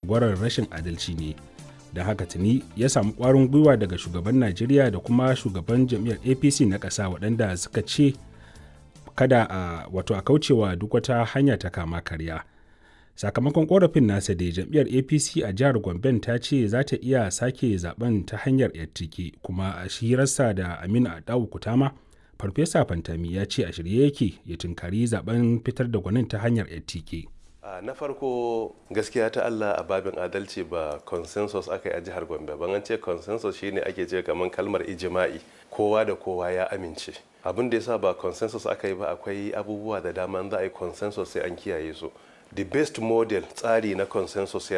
tsagwarar rashin adalci ne da haka tuni ya samu ƙwarin gwiwa daga shugaban najeriya da kuma shugaban jam'iyyar apc na ƙasa waɗanda suka ce kada a wato a kaucewa duk wata hanya ta kama karya sakamakon korafin nasa da jam'iyyar apc a jihar gomben ta ce za ta iya sake zaben ta hanyar yattike kuma a shirarsa da aminu adawu kutama farfesa fantami ya ce a shirye yake ya tunkari zaben fitar da gwanin ta hanyar yattike Uh, na farko gaskiya ta Allah a babin adalci ba consensus aka yi a jihar Gombe ban an ce consensus shine ake ce kamar kalmar ijima'i kowa da kowa ya amince abin da yasa ba consensus aka yi ba akwai abubuwa da dama za a yi consensus sai an kiyaye su the best model tsari na consensus ya